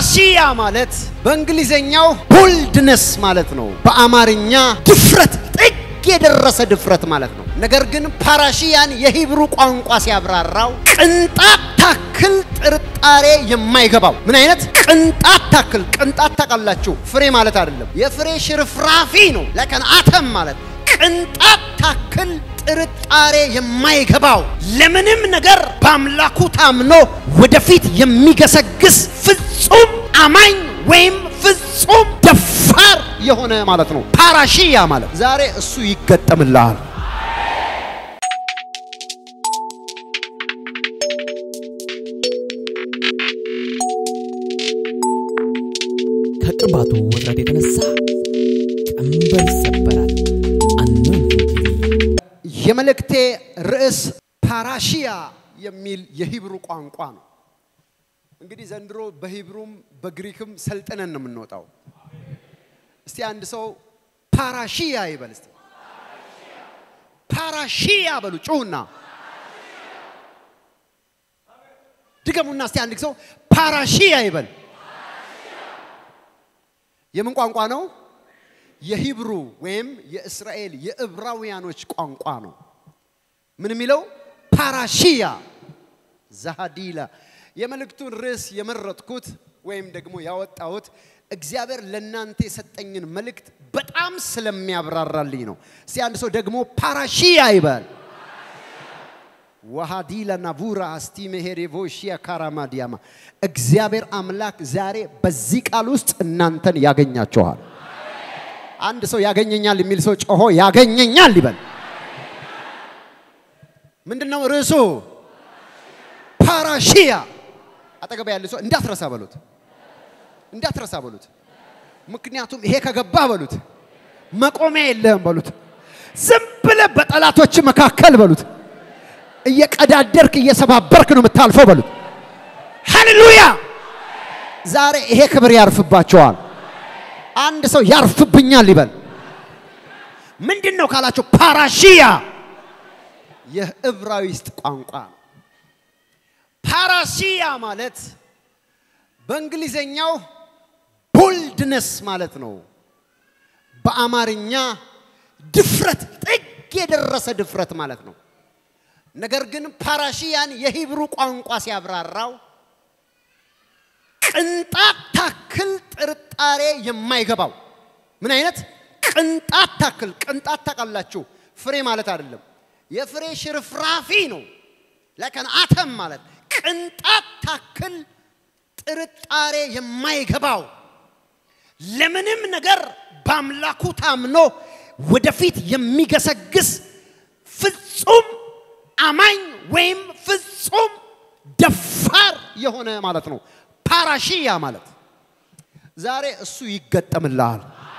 ፓራሲያ ማለት በእንግሊዘኛው ቦልድነስ ማለት ነው። በአማርኛ ድፍረት ጥግ የደረሰ ድፍረት ማለት ነው። ነገር ግን ፓራሺያን የሂብሩ ቋንቋ ሲያብራራው ቅንጣት ታክል ጥርጣሬ የማይገባው ምን አይነት ቅንጣት ታክል? ቅንጣት ታውቃላችሁ፣ ፍሬ ማለት አይደለም። የፍሬ ሽርፍራፊ ነው። ለከን አተም ማለት ቅንጣት ታክል ጥርጣሬ የማይገባው ለምንም ነገር በአምላኩ ታምኖ ወደፊት የሚገሰግስ ፍጹም አማኝ ወይም ፍጹም ደፋር የሆነ ማለት ነው። ፓራሺያ ማለት ዛሬ እሱ ይገጠምልሃል። ከቅባቱ ውጥረት የተነሳ ቀንበር ይሰበራል። አኖይንቲንግ ቲቪ የመልእክቴ ርዕስ ፓራሺያ የሚል የሂብሩ ቋንቋ ነው። እንግዲህ ዘንድሮ በሂብሩም በግሪክም ሰልጥነን ነው የምንወጣው። እስቲ አንድ ሰው ፓራሺያ ይበል። እስቲ ፓራሺያ በሉ ጩሁና ድገሙና እስቲ አንድ ሰው ፓራሺያ ይበል። የምን ቋንቋ ነው? የሂብሩ ወይም የእስራኤል የዕብራውያኖች ቋንቋ ነው። ምን የሚለው ፓራሺያ ዛሃዲላ። የመልእክቱን ርዕስ የመረጥኩት ወይም ደግሞ ያወጣሁት እግዚአብሔር ለእናንተ የሰጠኝን መልእክት በጣም ስለሚያብራራልኝ ነው። እስቲ አንድ ሰው ደግሞ ፓራሺያ ይበል። ዋሃዲላ ናቡራ አስቲ መሄሬቮሺያ ካራማዲያማ እግዚአብሔር አምላክ ዛሬ በዚህ ቃል ውስጥ እናንተን ያገኛችኋል። አንድ ሰው ያገኘኛል የሚል ሰው ጮሆ ያገኘኛል ይበል። ምንድን ነው ርዕሱ? ፓራሺያ። አጠገብ ያለ ሰው እንዳትረሳ በሉት፣ እንዳትረሳ በሉት። ምክንያቱም ይሄ ከገባ በሉት መቆሚያ የለህም በሉት። ዝም ብለህ በጠላቶች መካከል በሉት እየቀዳደርክ እየሰባበርክ ነው የምታልፈው በሉት። ሃሌሉያ! ዛሬ ይሄ ክብር ያርፍባቸዋል። አንድ ሰው ያርፍብኛል ይበል። ምንድን ነው ካላቸው ፓራሺያ የዕብራይስጥ ቋንቋ ነው። ፓራሲያ ማለት በእንግሊዘኛው ቦልድነስ ማለት ነው። በአማርኛ ድፍረት ጥግ የደረሰ ድፍረት ማለት ነው። ነገር ግን ፓራሺያን የሂብሩ ቋንቋ ሲያብራራው ቅንጣት ታክል ጥርጣሬ የማይገባው ምን አይነት ቅንጣት ታክል? ቅንጣት ታውቃላችሁ፣ ፍሬ ማለት አይደለም። የፍሬ ሽርፍራፊ ነው። ለከን አተም ማለት ቅንጣት ታክል ጥርጣሬ የማይገባው ለምንም ነገር በአምላኩ ታምኖ ወደፊት የሚገሰግስ ፍጹም አማኝ ወይም ፍጹም ደፋር የሆነ ማለት ነው። ፓራሺያ ማለት ዛሬ እሱ ይገጠምልሃል።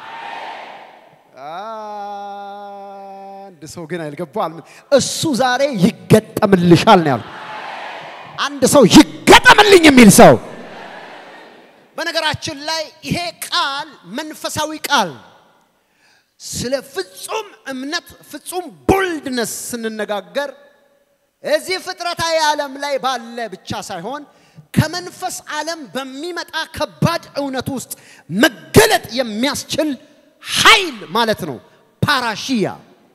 አንድ ሰው ግን አይልገባል። እሱ ዛሬ ይገጠምልሻል ነው ያልኩት። አንድ ሰው ይገጠምልኝ የሚል ሰው በነገራችን ላይ ይሄ ቃል መንፈሳዊ ቃል ስለ ፍጹም እምነት ፍጹም ቦልድነስ ስንነጋገር እዚህ ፍጥረታዊ ዓለም ላይ ባለ ብቻ ሳይሆን ከመንፈስ ዓለም በሚመጣ ከባድ እውነት ውስጥ መገለጥ የሚያስችል ኃይል ማለት ነው። ፓራሺያ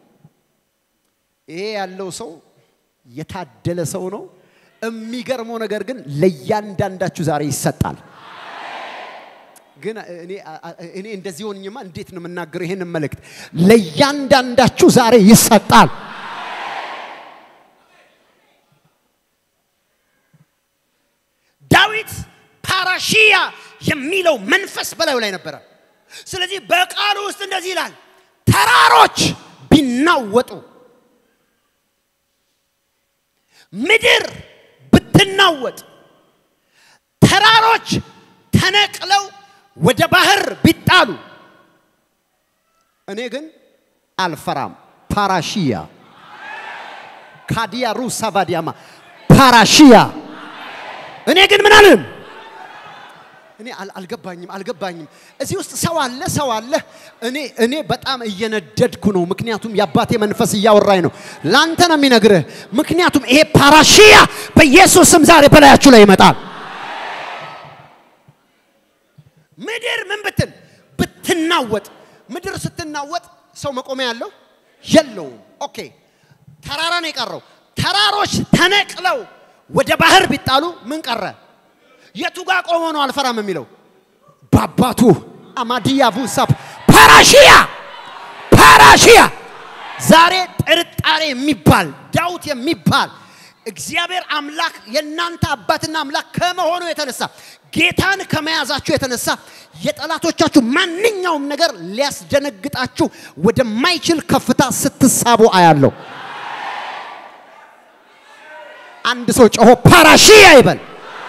ይሄ ያለው ሰው የታደለ ሰው ነው። የሚገርመው ነገር ግን ለእያንዳንዳችሁ ዛሬ ይሰጣል። ግን እኔ እንደዚህ ሆንኝማ እንዴት ነው የምናገረው ይሄንን መልእክት? ለእያንዳንዳችሁ ዛሬ ይሰጣል። ዳዊት ፓራሺያ የሚለው መንፈስ በላዩ ላይ ነበረ። ስለዚህ በቃሉ ውስጥ እንደዚህ ይላል፣ ተራሮች ቢናወጡ፣ ምድር ብትናወጥ፣ ተራሮች ተነቅለው ወደ ባህር ቢጣሉ፣ እኔ ግን አልፈራም። ፓራሺያ ካዲያ ሩሳ ባዲያማ ፓራሺያ እኔ ግን ምን አልልም። እኔ አልገባኝም አልገባኝም። እዚህ ውስጥ ሰው አለ ሰው አለ። እኔ እኔ በጣም እየነደድኩ ነው፣ ምክንያቱም የአባቴ መንፈስ እያወራኝ ነው። ላንተ ነው የሚነግርህ። ምክንያቱም ይሄ ፓራሺያ በኢየሱስ ስም ዛሬ በላያችሁ ላይ ይመጣል። ምድር ምን ብትል ብትናወጥ፣ ምድር ስትናወጥ ሰው መቆሚያ ያለው የለውም። ኦኬ ተራራ ነው የቀረው። ተራሮች ተነቅለው ወደ ባህር ቢጣሉ ምን ቀረ? የቱ ጋር ቆሞ ነው አልፈራም የሚለው? በአባቱ አማዲያ ቡሳፕ ፓራሺያ ፓራሺያ ዛሬ ጥርጣሬ የሚባል ዳውት የሚባል እግዚአብሔር አምላክ የእናንተ አባትና አምላክ ከመሆኑ የተነሳ ጌታን ከመያዛችሁ የተነሳ የጠላቶቻችሁ ማንኛውም ነገር ሊያስደነግጣችሁ ወደማይችል ከፍታ ስትሳቡ አያለሁ። አንድ ሰው ጮሆ ፓራሺያ ይበል።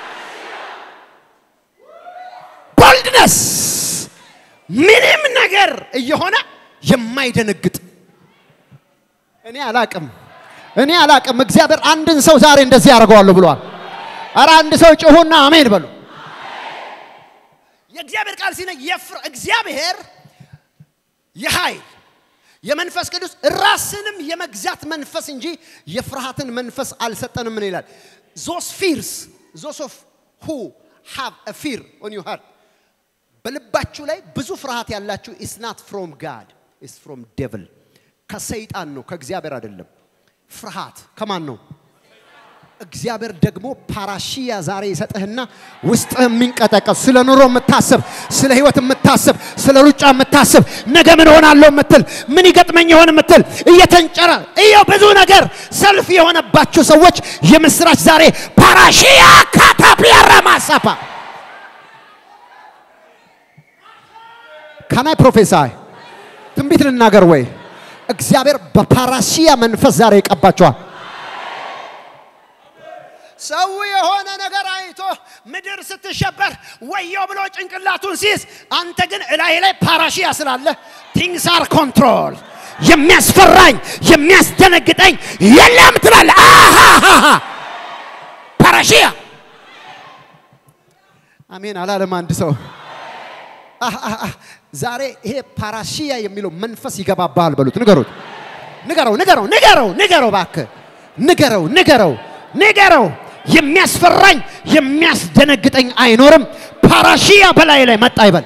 ቦልድነስ ምንም ነገር እየሆነ የማይደነግጥ እኔ አላቅም እኔ አላቅም። እግዚአብሔር አንድን ሰው ዛሬ እንደዚህ ያደርገዋለሁ ብሏል። ኧረ አንድ ሰው ጮሁና አሜን በሉ። የእግዚአብሔር ቃል ሲነ እግዚአብሔር የኃይል የመንፈስ ቅዱስ ራስንም የመግዛት መንፈስ እንጂ የፍርሃትን መንፈስ አልሰጠንም። ምን ይላል? ዞስ ፊርስ ዞስ ኦፍ ሁ ሃቭ አ ፊር ኦን ዩ ሃርት በልባችሁ ላይ ብዙ ፍርሃት ያላችሁ ኢስ ናት ፍሮም ጋድ ኢስ ፍሮም ዴቭል ከሰይጣን ነው፣ ከእግዚአብሔር አይደለም። ፍርሃት ከማን ነው? እግዚአብሔር ደግሞ ፓራሺያ ዛሬ ይሰጥህና ውስጥ የሚንቀጠቀጥ ስለ ኑሮ የምታስብ ስለ ህይወት የምታስብ ስለ ሩጫ የምታስብ ነገ ምን ሆናለሁ የምትል ምን ይገጥመኝ ይሆን የምትል እየተንጨረ እየው ብዙ ነገር ሰልፍ የሆነባችሁ ሰዎች የምስራች ዛሬ ፓራሺያ ካታፒያራ ማሳፓ ካናይ ፕሮፌሳይ ትንቢት ልናገር ወይ? እግዚአብሔር በፓራሲያ መንፈስ ዛሬ ይቀባቸዋል። ሰው የሆነ ነገር አይቶ ምድር ስትሸበር ወዮ ብሎ ጭንቅላቱን ሲይዝ፣ አንተ ግን እላይ ላይ ፓራሺያ ስላለ ቲንግስ አር ኮንትሮል የሚያስፈራኝ የሚያስደነግጠኝ የለም ትላለ። አሃሃሃ ፓራሺያ አሜን አላለም አንድ ሰው ዛሬ ይሄ ፓራሺያ የሚለው መንፈስ ይገባባል በሉት። ንገሩት፣ ንገረው፣ ንገረው፣ ንገረው፣ ንገረው፣ እባክህ ንገረው፣ ንገረው፣ ንገረው። የሚያስፈራኝ የሚያስደነግጠኝ አይኖርም። ፓራሺያ በላይ ላይ መጣ ይበል።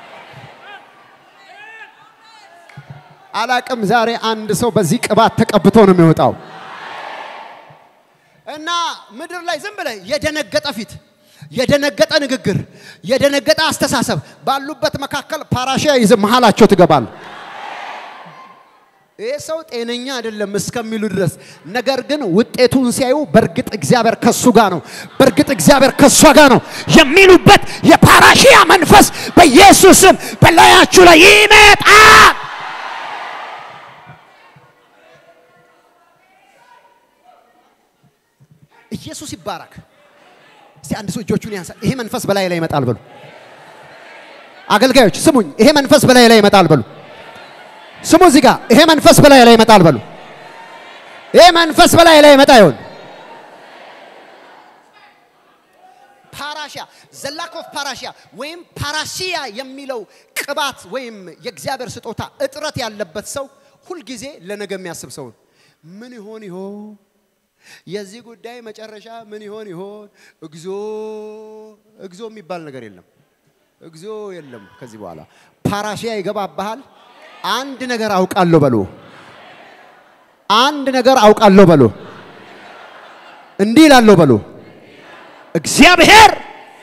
አላቅም። ዛሬ አንድ ሰው በዚህ ቅባት ተቀብቶ ነው የሚወጣው እና ምድር ላይ ዝም ብለህ የደነገጠ ፊት የደነገጠ ንግግር፣ የደነገጠ አስተሳሰብ ባሉበት መካከል ፓራሺያ ይዘህ መሃላቸው ትገባል። ይህ ሰው ጤነኛ አይደለም እስከሚሉ ድረስ ነገር ግን ውጤቱን ሲያዩ በእርግጥ እግዚአብሔር ከሱ ጋር ነው፣ በእርግጥ እግዚአብሔር ከሷ ጋር ነው የሚሉበት የፓራሺያ መንፈስ በኢየሱስም በላያችሁ ላይ ይመጣል። ኢየሱስ ይባረክ። እስቲ አንድ ሰው እጆቹን ያንሳ። ይሄ መንፈስ በላይ ላይ ይመጣል በሉ። አገልጋዮች ስሙኝ፣ ይሄ መንፈስ በላይ ላይ ይመጣል በሉ። ስሙ እዚህ ጋር ይሄ መንፈስ በላይ ላይ ይመጣል በሉ። ይሄ መንፈስ በላይ ላይ ይመጣ ይሆን? ፓራሺያ ዘላክ ኦፍ ፓራሺያ ወይም ፓራሺያ የሚለው ቅባት ወይም የእግዚአብሔር ስጦታ እጥረት ያለበት ሰው ሁልጊዜ ለነገ የሚያስብ ሰው ነው። ምን ይሆን ይሆን የዚህ ጉዳይ መጨረሻ ምን ይሆን ይሆን? እግዚኦ እግዚኦ የሚባል ነገር የለም። እግዚኦ የለም። ከዚህ በኋላ ፓራሺያ ይገባብሃል። አንድ ነገር አውቃለሁ በሉ። አንድ ነገር አውቃለሁ በሉ። እንዲህ ይላለሁ በሉ። እግዚአብሔር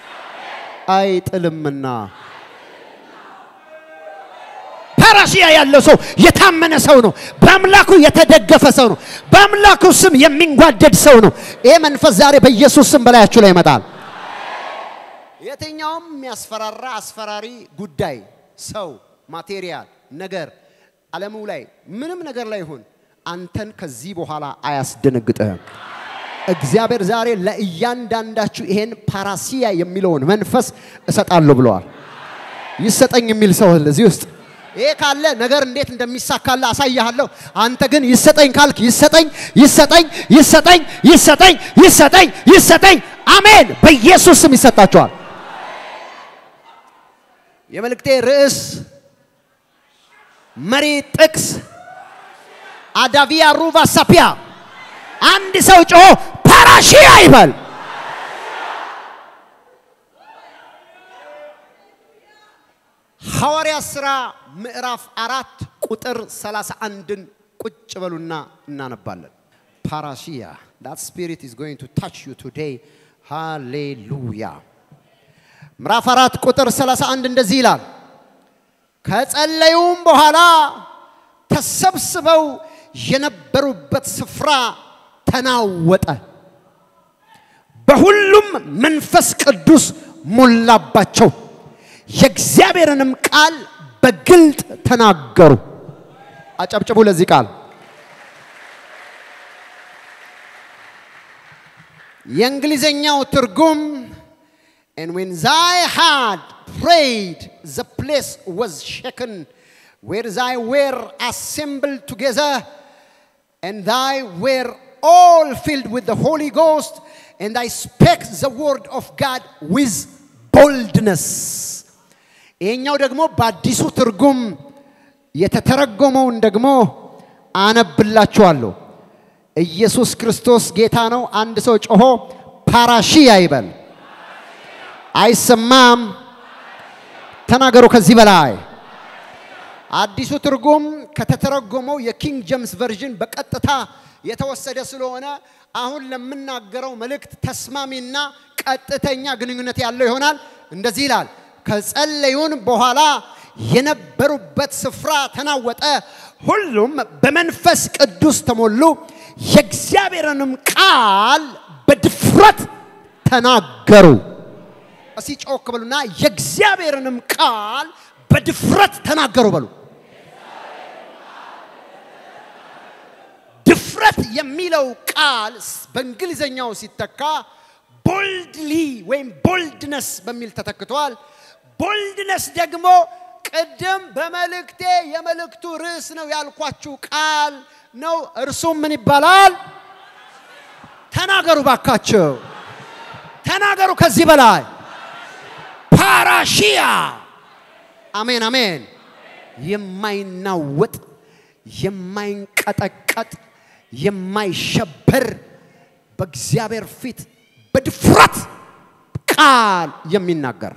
አይጥልምና ፓራሲያ ያለው ሰው የታመነ ሰው ነው። በአምላኩ የተደገፈ ሰው ነው። በአምላኩ ስም የሚንጓደድ ሰው ነው። ይሄ መንፈስ ዛሬ በኢየሱስ ስም በላያችሁ ላይ ይመጣል። የትኛውም የሚያስፈራራ አስፈራሪ ጉዳይ፣ ሰው፣ ማቴሪያል፣ ነገር ዓለሙ ላይ ምንም ነገር ላይ ይሁን አንተን ከዚህ በኋላ አያስደነግጥህም። እግዚአብሔር ዛሬ ለእያንዳንዳችሁ ይሄን ፓራሲያ የሚለውን መንፈስ እሰጣለሁ ብለዋል። ይሰጠኝ የሚል ሰው እዚህ ውስጥ ይሄ ካለ ነገር እንዴት እንደሚሳካለ አሳያለሁ። አንተ ግን ይሰጠኝ ካልክ ይሰጠኝ፣ ይሰጠኝ፣ ይሰጠኝ፣ ይሰጠኝ፣ ይሰጠኝ፣ ይሰጠኝ። አሜን። በኢየሱስ ስም ይሰጣቸዋል። የመልእክቴ ርዕስ መሪ ጥቅስ አዳቪያ ሩቫ ሳፒያ አንድ ሰው ጮሆ ፓራሺያ ይበል። ሐዋርያ ሥራ ምዕራፍ አራት ቁጥር 31ን ቁጭ በሉና እናነባለን። ፓራሲያ that spirit is going to touch you today ሃሌሉያ ምዕራፍ አራት ቁጥር 31 እንደዚህ ይላል ከጸለዩም በኋላ ተሰብስበው የነበሩበት ስፍራ ተናወጠ በሁሉም መንፈስ ቅዱስ ሞላባቸው የእግዚአብሔርንም ቃል በግልጥ ተናገሩ አጨብጭቡ ለዚህ ቃል የእንግሊዘኛው ትርጉም And when they had prayed, the place was shaken, where they were assembled together, and they were all filled with the Holy Ghost, and they spake the word of God with boldness. ይሄኛው ደግሞ በአዲሱ ትርጉም የተተረጎመውን ደግሞ አነብላችኋለሁ። ኢየሱስ ክርስቶስ ጌታ ነው። አንድ ሰው ጮሆ ፓራሺያ ይበል። አይሰማም። ተናገሩ ከዚህ በላይ አዲሱ ትርጉም ከተተረጎመው የኪንግ ጄምስ ቨርዥን በቀጥታ የተወሰደ ስለሆነ አሁን ለምናገረው መልእክት ተስማሚና ቀጥተኛ ግንኙነት ያለው ይሆናል። እንደዚህ ይላል፣ ከጸለዩን በኋላ የነበሩበት ስፍራ ተናወጠ፣ ሁሉም በመንፈስ ቅዱስ ተሞሉ፣ የእግዚአብሔርንም ቃል በድፍረት ተናገሩ። እስቲ ጮክ በሉና የእግዚአብሔርንም ቃል በድፍረት ተናገሩ በሉ። ድፍረት የሚለው ቃል በእንግሊዘኛው ሲተካ ቦልድሊ ወይም ቦልድነስ በሚል ተተክቷል። ቦልድነስ ደግሞ ቅድም በመልእክቴ የመልእክቱ ርዕስ ነው ያልኳችሁ ቃል ነው። እርሱም ምን ይባላል? ተናገሩ ባካቸው፣ ተናገሩ ከዚህ በላይ ፓራሺያ አሜን አሜን። የማይናወጥ የማይንቀጠቀጥ የማይሸበር በእግዚአብሔር ፊት በድፍረት ቃል የሚናገር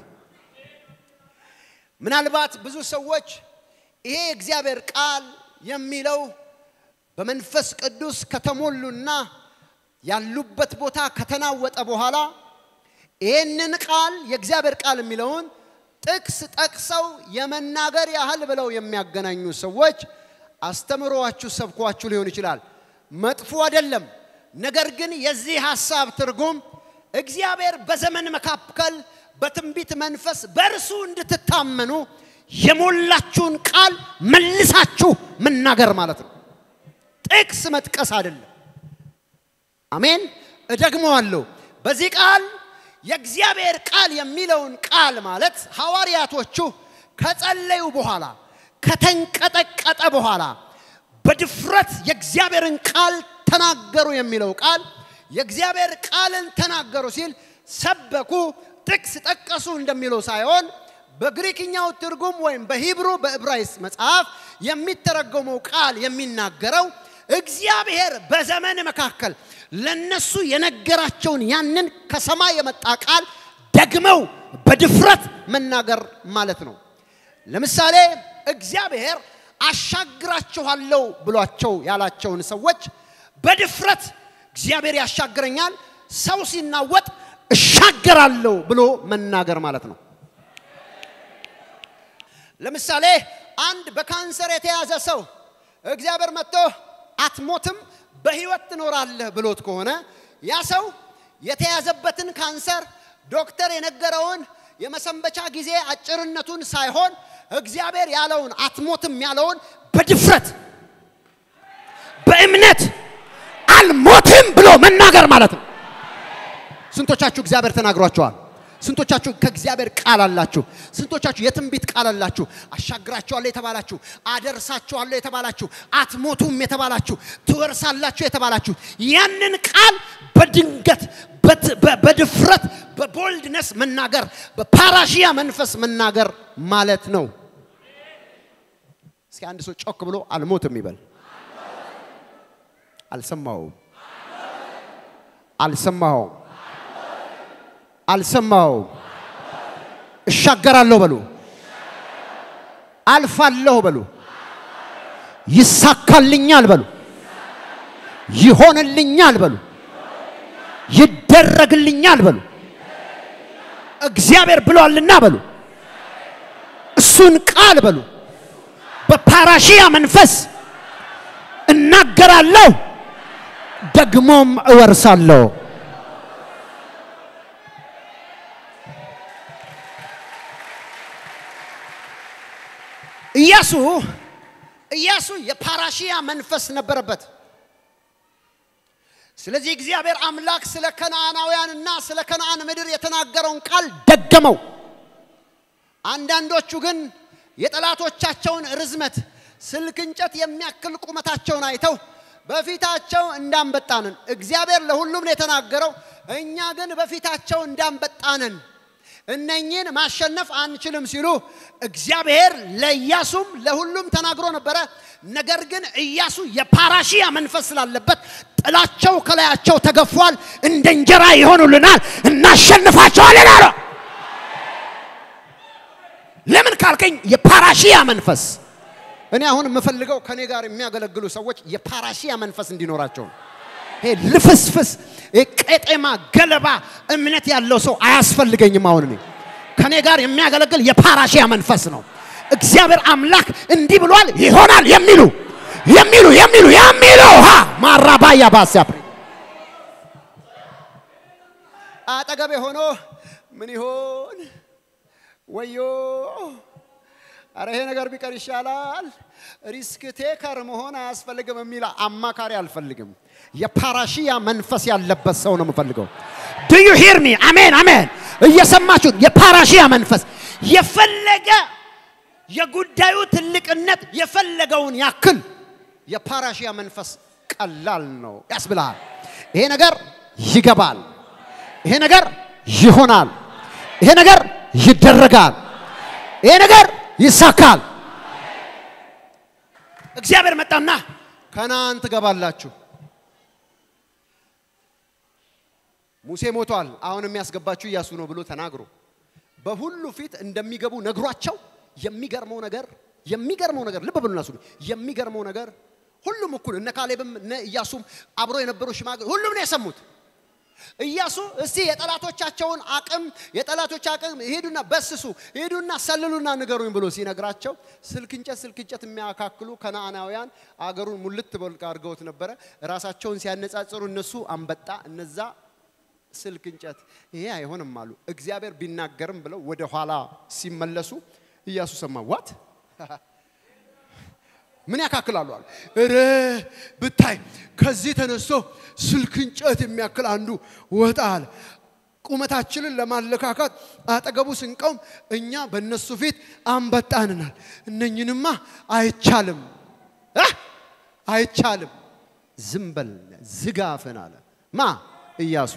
ምናልባት ብዙ ሰዎች ይሄ የእግዚአብሔር ቃል የሚለው በመንፈስ ቅዱስ ከተሞሉና ያሉበት ቦታ ከተናወጠ በኋላ ይህንን ቃል የእግዚአብሔር ቃል የሚለውን ጥቅስ ጠቅሰው የመናገር ያህል ብለው የሚያገናኙ ሰዎች አስተምሯችሁ ሰብኳችሁ ሊሆን ይችላል። መጥፎ አይደለም። ነገር ግን የዚህ ሐሳብ ትርጉም እግዚአብሔር በዘመን መካከል በትንቢት መንፈስ በእርሱ እንድትታመኑ የሞላችሁን ቃል መልሳችሁ መናገር ማለት ነው። ጥቅስ መጥቀስ አይደለም። አሜን። እደግመዋለሁ። በዚህ ቃል የእግዚአብሔር ቃል የሚለውን ቃል ማለት ሐዋርያቶቹ ከጸለዩ በኋላ ከተንቀጠቀጠ በኋላ በድፍረት የእግዚአብሔርን ቃል ተናገሩ የሚለው ቃል የእግዚአብሔር ቃልን ተናገሩ ሲል ሰበኩ፣ ጥቅስ ጠቀሱ እንደሚለው ሳይሆን በግሪክኛው ትርጉም ወይም በሂብሩ በዕብራይስጥ መጽሐፍ የሚተረጎመው ቃል የሚናገረው እግዚአብሔር በዘመን መካከል ለነሱ የነገራቸውን ያንን ከሰማይ የመጣ ቃል ደግመው በድፍረት መናገር ማለት ነው። ለምሳሌ እግዚአብሔር አሻግራችኋለሁ ብሏቸው ያላቸውን ሰዎች በድፍረት እግዚአብሔር ያሻግረኛል፣ ሰው ሲናወጥ እሻገራለሁ ብሎ መናገር ማለት ነው። ለምሳሌ አንድ በካንሰር የተያዘ ሰው እግዚአብሔር መጥቶ አትሞትም በህይወት ትኖራለህ ብሎት ከሆነ ያ ሰው የተያዘበትን ካንሰር ዶክተር የነገረውን የመሰንበቻ ጊዜ አጭርነቱን ሳይሆን እግዚአብሔር ያለውን አትሞትም ያለውን በድፍረት በእምነት አልሞትም ብሎ መናገር ማለት ነው። ስንቶቻችሁ እግዚአብሔር ተናግሯቸዋል? ስንቶቻችሁ ከእግዚአብሔር ቃል አላችሁ? ስንቶቻችሁ የትንቢት ቃል አላችሁ? አሻግራችኋለሁ የተባላችሁ፣ አደርሳችኋለሁ የተባላችሁ፣ አትሞቱም የተባላችሁ፣ ትወርሳላችሁ የተባላችሁ ያንን ቃል በድንገት በድፍረት በቦልድነስ መናገር በፓራሺያ መንፈስ መናገር ማለት ነው። እስኪ አንድ ሰው ጮክ ብሎ አልሞትም ይበል። አልሰማውም፣ አልሰማውም፣ አልሰማውም። እሻገራለሁ በሉ። አልፋለሁ በሉ። ይሳካልኛል በሉ። ይሆንልኛል በሉ። ይደረግልኛል በሉ። እግዚአብሔር ብሏልና በሉ። እሱን ቃል በሉ። በፓራሺያ መንፈስ እናገራለሁ፣ ደግሞም እወርሳለሁ። ኢያሱ ኢያሱ የፓራሺያ መንፈስ ነበረበት። ስለዚህ እግዚአብሔር አምላክ ስለ ከነዓናውያንና ስለ ከነዓን ምድር የተናገረውን ቃል ደገመው። አንዳንዶቹ ግን የጠላቶቻቸውን ርዝመት ስልክ እንጨት የሚያክል ቁመታቸውን አይተው በፊታቸው እንዳንበጣንን እግዚአብሔር ለሁሉም ነው የተናገረው። እኛ ግን በፊታቸው እንዳንበጣንን እነኚህን ማሸነፍ አንችልም ሲሉ እግዚአብሔር ለኢያሱም ለሁሉም ተናግሮ ነበረ። ነገር ግን ኢያሱ የፓራሺያ መንፈስ ስላለበት ጥላቸው ከላያቸው ተገፏል። እንደ እንጀራ ይሆኑልናል፣ እናሸንፋቸዋለን አለ። ለምን ካልከኝ የፓራሺያ መንፈስ እኔ አሁን የምፈልገው ከኔ ጋር የሚያገለግሉ ሰዎች የፓራሺያ መንፈስ እንዲኖራቸው ነው። ይሄ ልፍስፍስ ይሄ ቄጤማ ገለባ እምነት ያለው ሰው አያስፈልገኝም። አሁን እኔ ከኔ ጋር የሚያገለግል የፓራሺያ መንፈስ ነው። እግዚአብሔር አምላክ እንዲህ ብሏል ይሆናል የሚሉ የሚሉ የሚሉ የሚሉ ሃ ማራባያ ባሲያ አጠገቤ ሆኖ ምን ይሆን ወዮ አረ ይሄ ነገር ቢቀር ይሻላል፣ ሪስክ ቴከር መሆን አያስፈልግም የሚል አማካሪ አልፈልግም። የፓራሺያ መንፈስ ያለበት ሰው ነው የምፈልገው። ዱ ዩ ሂር ሚ? አሜን አሜን። እየሰማችሁ የፓራሺያ መንፈስ የፈለገ የጉዳዩ ትልቅነት የፈለገውን ያክል የፓራሺያ መንፈስ ቀላል ነው ያስብልሃል። ይሄ ነገር ይገባል፣ ይሄ ነገር ይሆናል፣ ይሄ ነገር ይደረጋል፣ ይሄ ነገር ይሳካል። እግዚአብሔር መጣና ከነዓን ትገባላችሁ። ሙሴ ሞቷል፣ አሁን የሚያስገባችሁ ኢያሱ ነው ብሎ ተናግሮ በሁሉ ፊት እንደሚገቡ ነግሯቸው የሚገርመው ነገር የሚገርመው ነገር ልብ ብሉና ስሙ። የሚገርመው ነገር ሁሉም እኩል እነ ካሌብም እነ ኢያሱም አብሮ የነበሩ ሽማግሌ ሁሉም ነው የሰሙት። ኢያሱ እስቲ የጠላቶቻቸውን አቅም የጠላቶች አቅም ሄዱና በስሱ ሄዱና ሰልሉና ንገሩኝ ብሎ ሲነግራቸው ስልክ እንጨት ስልክ እንጨት የሚያካክሉ ከነዓናውያን አገሩን ሙልት በልቅ አድርገውት ነበረ። ራሳቸውን ሲያነጻጽሩ እነሱ አንበጣ፣ እነዛ ስልክ እንጨት፣ ይሄ አይሆንም አሉ። እግዚአብሔር ቢናገርም ብለው ወደ ኋላ ሲመለሱ ኢያሱ ሰማ። ዋት ምን ያካክላሉ አሉ። እረ ብታይ ከዚህ ተነስቶ ስልክ እንጨት የሚያክል አንዱ ወጣ አለ። ቁመታችንን ለማለካካት አጠገቡ ስንቀውም እኛ በእነሱ ፊት አንበጣንናል። እነኝንማ አይቻልም እ አይቻልም። ዝም በል ዝጋፍን አለ ማ ኢያሱ።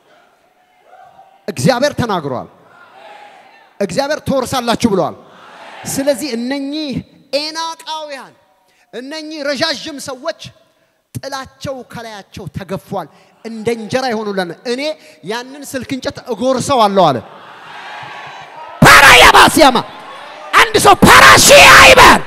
እግዚአብሔር ተናግሯል። እግዚአብሔር ትወርሳላችሁ ብለዋል። ስለዚህ እነኚህ ኤናቃውያን እነኚህ ረዣዥም ሰዎች ጥላቸው ከላያቸው ተገፏል፣ እንደ እንጀራ ይሆኑለን። እኔ ያንን ስልክ እንጨት እጎርሰዋለሁ አለ። ፓራያባስያማ አንድ ሰው ፓራሺያ ይበል።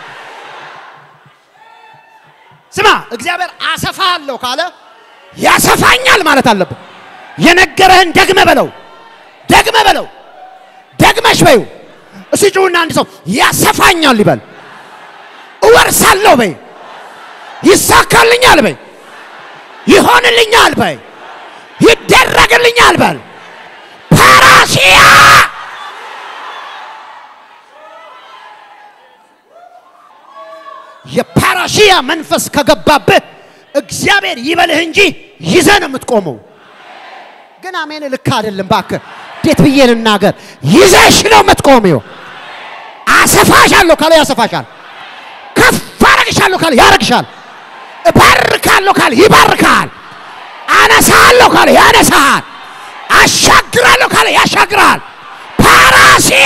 ስማ፣ እግዚአብሔር አሰፋለሁ ካለ ያሰፋኛል ማለት አለብን። የነገረህን ደግመ በለው፣ ደግመ በለው፣ ደግመሽ በዩ። እሱ ጩሁና አንድ ሰው ያሰፋኛል ይበል። እወርሳለሁ በይ፣ ይሳካልኛል በይ፣ ይሆንልኛል በይ፣ ይደረግልኛል በል። ፓራሲያ የፓራሺያ መንፈስ ከገባብህ እግዚአብሔር ይበልህ እንጂ ይዘህ ነው የምትቆመው። ግን አሜን ልክ አይደለም። እባክህ እንዴት ብዬ ልናገር? ይዘሽ ነው የምትቆሚው። አሰፋሻለሁ ካለ ያሰፋሻል። ከፍ አረግሻለሁ ካለ ያረግሻል። እባርካለሁ ካለ ይባርካል። አነሳለሁ ካለ ያነሳል። አሻግራለሁ ካለ ያሻግራል። ፓራሲያ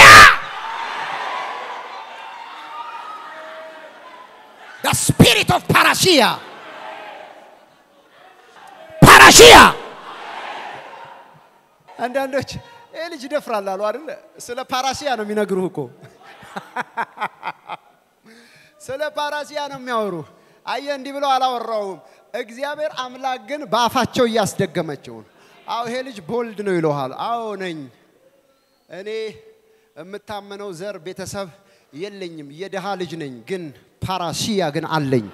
the spirit of ፓራሲያ ፓራሲያ አንዳንዶች ይህ ልጅ ይደፍራል አሉ አይደለ? ስለ ፓራሲያ ነው የሚነግሩህ እኮ ስለ ፓራሲያ ነው የሚያወሩ። አየ እንዲህ ብለው አላወራውም። እግዚአብሔር አምላክ ግን በአፋቸው እያስደገመችው ነው። አዎ ይሄ ልጅ ቦልድ ነው ይለሃል። አዎ ነኝ እኔ የምታመነው ዘር ቤተሰብ የለኝም፣ የድሃ ልጅ ነኝ። ግን ፓራሲያ ግን አለኝ።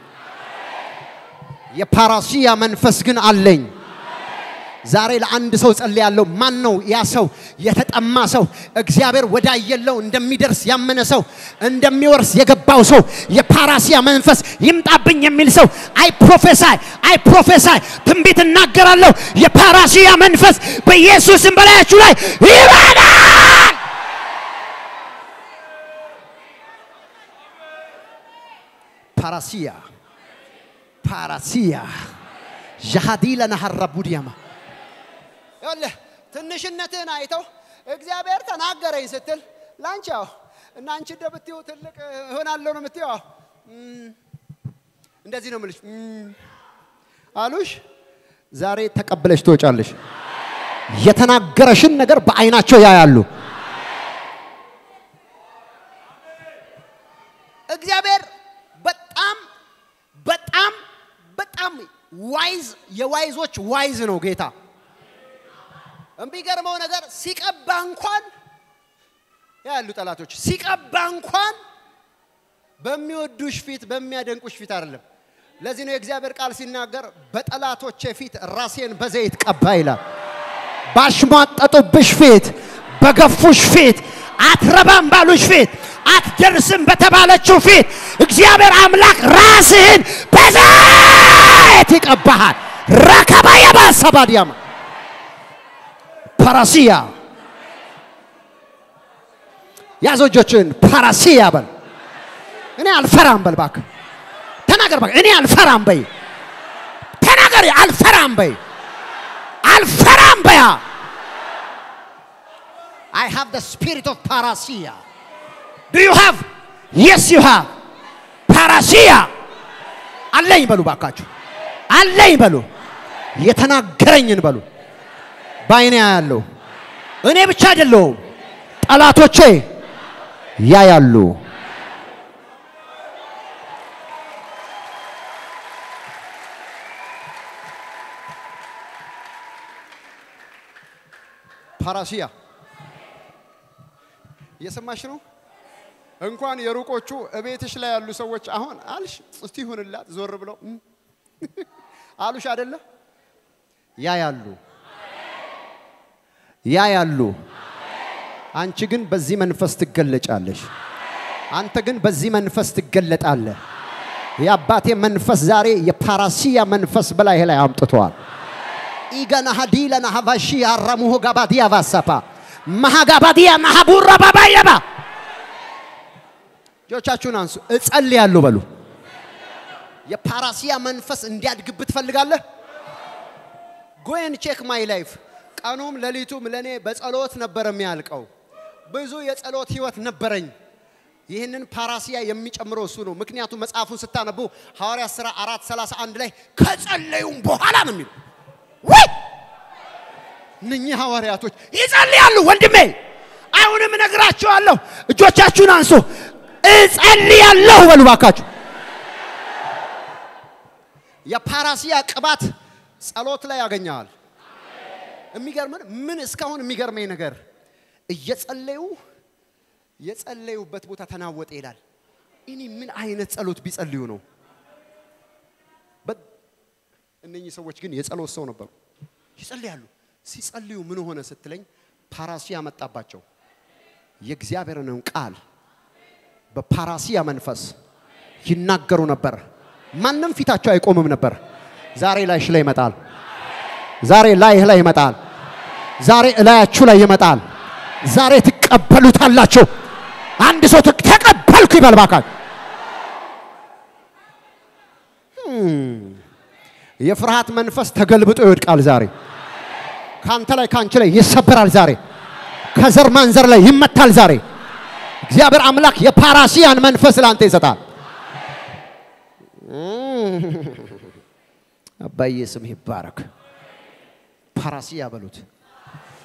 የፓራሲያ መንፈስ ግን አለኝ። ዛሬ ለአንድ ሰው ጸልያለሁ። ማን ነው ያ ሰው? የተጠማ ሰው፣ እግዚአብሔር ወዳየለው እንደሚደርስ ያመነ ሰው፣ እንደሚወርስ የገባው ሰው፣ የፓራሲያ መንፈስ ይምጣብኝ የሚል ሰው አይ ፕሮፌሳይ አይ ፕሮፌሳይ ትንቢት እናገራለሁ። የፓራሲያ መንፈስ በኢየሱስም በላያችሁ ላይ ይበላል። ፓራሲያ ፓራሲያ ዣሃዲላ ናሃራቡዲያማ ይኸውልህ ትንሽነትህን አይተው እግዚአብሔር ተናገረኝ ስትል ላንቺ ያው እና አንቺ እንደ ብትይው ትልቅ እሆናለሁ ነው የምትይው። አዎ፣ እም፣ እንደዚህ ነው የምልሽ እም፣ አሉሽ። ዛሬ ተቀብለሽ ትወጫለሽ። የተናገረሽን ነገር በአይናቸው ያያሉ። እግዚአብሔር በጣም በጣም በጣም ዋይዝ የዋይዞች ዋይዝ ነው ጌታ። የሚገርመው ነገር ሲቀባ እንኳን ያሉ ጠላቶች ሲቀባ እንኳን በሚወዱሽ ፊት በሚያደንቁሽ ፊት አይደለም። ለዚህ ነው የእግዚአብሔር ቃል ሲናገር በጠላቶቼ ፊት ራሴን በዘይት ቀባ ይላል። ባሽሟጠጡብሽ ፊት፣ በገፉሽ ፊት፣ አትረባም ባሉሽ ፊት፣ አትደርስም በተባለችው ፊት እግዚአብሔር አምላክ ራስህን በዘይት ይቀባሃል። ረከባ የባሰባዲያማ ፓራሲያ ያዘው እጆችን ፓራሲያ በል። እኔ አልፈራም በል እባክህ ተናገር። እባክህ እኔ አልፈራም በይ። ተናገር። አልፈራም በይ። አልፈራም በያ I have the spirit of parasia. Do you have? Yes, you have. Parasia. አለኝ በሉ ባካችሁ፣ አለኝ በሉ፣ የተናገረኝን በሉ። በአይኔ ያለው እኔ ብቻ አይደለሁም፣ ጠላቶቼ ያያሉ። ፓራሲያ እየሰማሽ ነው። እንኳን የሩቆቹ እቤትሽ ላይ ያሉ ሰዎች አሁን አልሽ እስቲ ይሁንላት ዞር ብለው እም አሉሽ አይደለ? ያ ያሉ ያ ያሉ አንቺ ግን በዚህ መንፈስ ትገለጫለሽ። አንተ ግን በዚህ መንፈስ ትገለጣለህ። የአባቴ መንፈስ ዛሬ የፓራሲያ መንፈስ በላይ ላይ አምጥተዋል። ኢገና ሀዲለ ናሀቫሺ አረሙሁ ጋባዲያ ቫሳፓ ማሃጋባዲያ ማሃቡራ ባባየባ እጆቻችሁን አንሱ። እጸልያለሁ በሉ። የፓራሲያ መንፈስ እንዲያድግብህ ትፈልጋለህ? ጎን ቼክ ማይ ላይፍ ቀኑም ሌሊቱም ለእኔ በጸሎት ነበር የሚያልቀው። ብዙ የጸሎት ህይወት ነበረኝ። ይህንን ፓራሲያ የሚጨምረው እሱ ነው። ምክንያቱም መጽሐፉን ስታነቡ ሐዋርያ ሥራ አራት ሰላሳ አንድ ላይ ከጸለዩም በኋላ ነው የሚለው ወይ እነኚህ ሐዋርያቶች ይጸልያሉ። ወንድሜ አሁንም እነግራችኋለሁ፣ እጆቻችሁን አንሱ። እጸልያለሁ በሉ ባካችሁ። የፓራሲያ ቅባት ጸሎት ላይ ያገኘዋል። የሚገርምን ምን እስካሁን የሚገርመኝ ነገር እየጸለዩ የጸለዩበት ቦታ ተናወጠ ይላል። እኔ ምን አይነት ጸሎት ቢጸልዩ ነው? እነኚህ ሰዎች ግን የጸሎት ሰው ነበሩ። ይጸልያሉ። ሲጸልዩ ምን ሆነ ስትለኝ ፓራሲያ መጣባቸው። የእግዚአብሔርንም ቃል በፓራሲያ መንፈስ ይናገሩ ነበር። ማንም ፊታቸው አይቆምም ነበር። ዛሬ ላይሽ ላይ ይመጣል። ዛሬ ላይህ ላይ ይመጣል። ዛሬ እላያችሁ ላይ ይመጣል። ዛሬ ትቀበሉታላችሁ። አንድ ሰው ተቀበልኩ ይበል እባካችሁ። የፍርሃት መንፈስ ተገልብጦ ይወድቃል ዛሬ። ካንተ ላይ ካንቺ ላይ ይሰበራል ዛሬ። ከዘር ማንዘር ላይ ይመታል ዛሬ። እግዚአብሔር አምላክ የፓራሲያን መንፈስ ለአንተ ይሰጣል። አባዬ ስም ይባረክ። ፓራሲያ በሉት።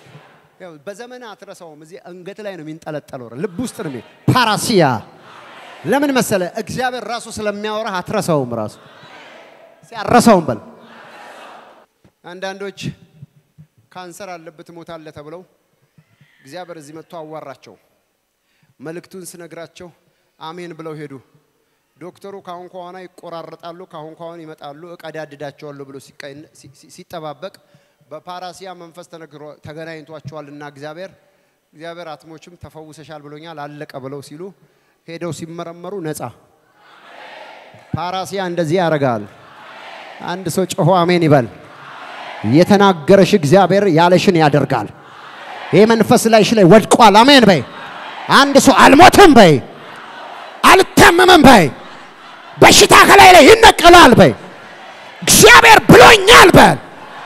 ያው በዘመን አትረሳውም። እዚህ አንገት ላይ ነው የሚንጠለጠለው፣ ልብ ውስጥ ነው። ፓራሲያ ለምን መሰለ? እግዚአብሔር ራሱ ስለሚያወራህ አትረሳውም። ራሱ ሲያረሳውም በል አንዳንዶች ካንሰር አለበት ትሞታለህ ተብለው እግዚአብሔር እዚህ መጥቶ አዋራቸው። መልእክቱን ስነግራቸው አሜን ብለው ሄዱ። ዶክተሩ ካሁን ከኋላ ይቆራረጣሉ፣ ካሁን ከኋላ ይመጣሉ፣ እቀዳድዳቸዋለሁ ብሎ ሲቀይ- ሲ- ሲ- ሲጠባበቅ በፓራሲያ መንፈስ ተነግሮ- ተገናኝቷቸዋልና እግዚአብሔር እግዚአብሔር አትሞችም ተፈውሰሻል ብሎኛል አለቀ ብለው ሲሉ ሄደው ሲመረመሩ ነፃ። ፓራሲያ እንደዚህ ያደርጋል። አንድ ሰው ጮሆ አሜን ይበል። የተናገረሽ እግዚአብሔር ያለሽን ያደርጋል። ይህ መንፈስ ላይሽ ላይ ወድቋል። አሜን በይ። አንድ ሰው አልሞትም በይ፣ አልታመምም በይ፣ በሽታ ከላይ ላይ ይነቀላል በይ፣ እግዚአብሔር ብሎኛል በል።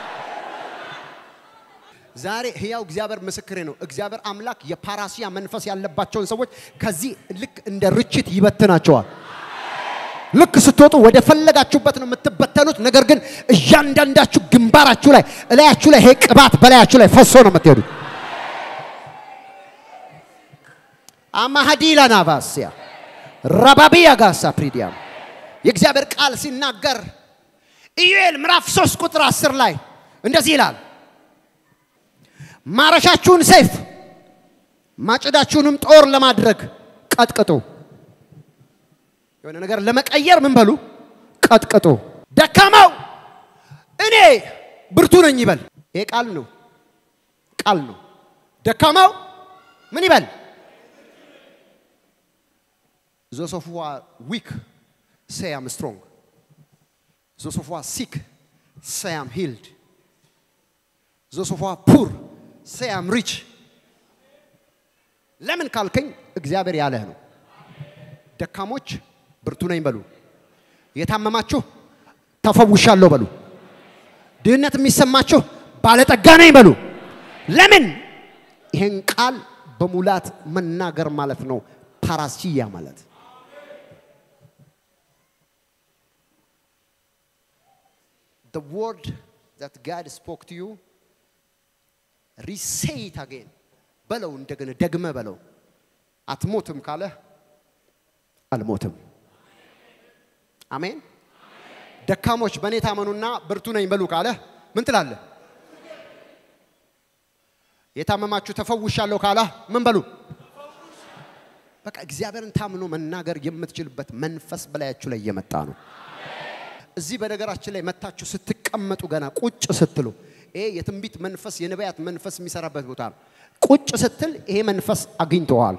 ዛሬ ህያው እግዚአብሔር ምስክሬ ነው። እግዚአብሔር አምላክ የፓራሲያ መንፈስ ያለባቸውን ሰዎች ከዚህ ልክ እንደ ርችት ይበትናቸዋል። ልክ ስትወጡ ወደ ፈለጋችሁበት ነው የምትበተኑት። ነገር ግን እያንዳንዳችሁ ግንባራችሁ ላይ እላያችሁ ላይ ይሄ ቅባት በላያችሁ ላይ ፈሶ ነው የምትሄዱት። አማሃዲላ ናቫስያ ረባቢያ ጋሳ ፕሪዲያም የእግዚአብሔር ቃል ሲናገር ኢዩኤል ምዕራፍ 3 ቁጥር 10 ላይ እንደዚህ ይላል፣ ማረሻችሁን ሰይፍ ማጭዳችሁንም ጦር ለማድረግ ቀጥቅጡ። የሆነ ነገር ለመቀየር ምን በሉ ቀጥቅጡ። ደካማው እኔ ብርቱ ነኝ ይበል። ይሄ ቃል ነው፣ ቃል ነው። ደካማው ምን ይበል? Those of who are weak say I'm strong. Those of who are sick say I'm healed. Those of who are poor say I'm rich. ለምን ካልከኝ እግዚአብሔር ያለህ ነው። ደካሞች ብርቱ ነኝ በሉ። የታመማችሁ ተፈውሻለሁ በሉ። ድህነት የሚሰማችሁ ባለጠጋ ነኝ በሉ። ለምን? ይህን ቃል በሙላት መናገር ማለት ነው። ፓራሲያ ማለት the word that God spoke to you re-say it again በለው እንደገና ደግመ በለው አትሞትም ካለ አልሞትም አሜን ደካሞች በእኔ ታመኑና ብርቱ ነኝ በሉ ካለ ምን ትላለህ የታመማችሁ ተፈውሻለሁ ካለ ምን በሉ በቃ እግዚአብሔርን ታምኖ መናገር የምትችልበት መንፈስ በላያችሁ ላይ እየመጣ ነው እዚህ በነገራችን ላይ መታችሁ ስትቀመጡ ገና ቁጭ ስትሉ ይሄ የትንቢት መንፈስ የነቢያት መንፈስ የሚሰራበት ቦታ ነው። ቁጭ ስትል ይሄ መንፈስ አግኝተዋል።